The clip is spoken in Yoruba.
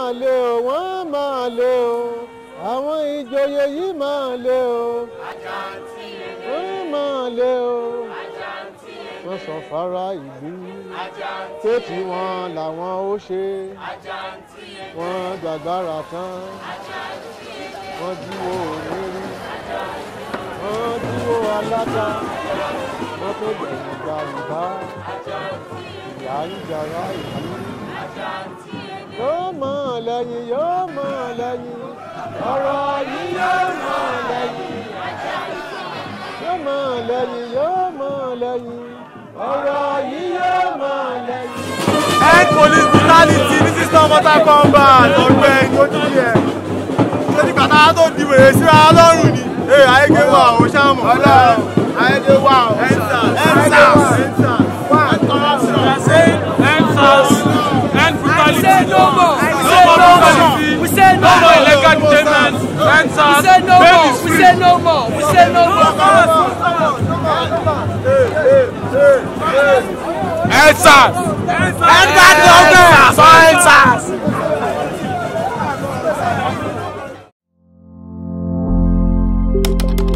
máa lé o wọ́n máa lé o àwọn ìjòyè yìí máa lé o wọ́n máa lé o wọ́n sọ fara ìlú pé tí wọ́n làwọn ó ṣe wọ́n gbàgbára tán wọ́n dúró onírí wọ́n dúró alága wọ́n tó gbẹ̀yìn gba ìbá ìyá ń jara ìlú yóò mọ̀ lẹ́yìn yóò mọ̀ lẹ́yìn ọ̀rọ̀ yìí yóò mọ̀ lẹ́yìn yóò mọ̀ lẹ́yìn yóò mọ̀ lẹ́yìn ọ̀rọ̀ yìí yóò mọ̀ lẹ́yìn. End police brutality this is not Mortal Kombat ọ̀gbẹ́ni ó ti yẹ. Ṣé ní kàtà tó di wèrè síra lọ́rùn ni? Ee ayége wà ó ṣáàmù. Ọlọ́run ayége wà ó. Endsars Endsars Endsars wà á tọ́ Endsars, end brutality. say no more. We No say more no brutality. more. We say no No more more. illegal detainment. Endsars, We say no bail more. is We free. say no more. We say no more. Endsars. Endsars government. Endsars. Thank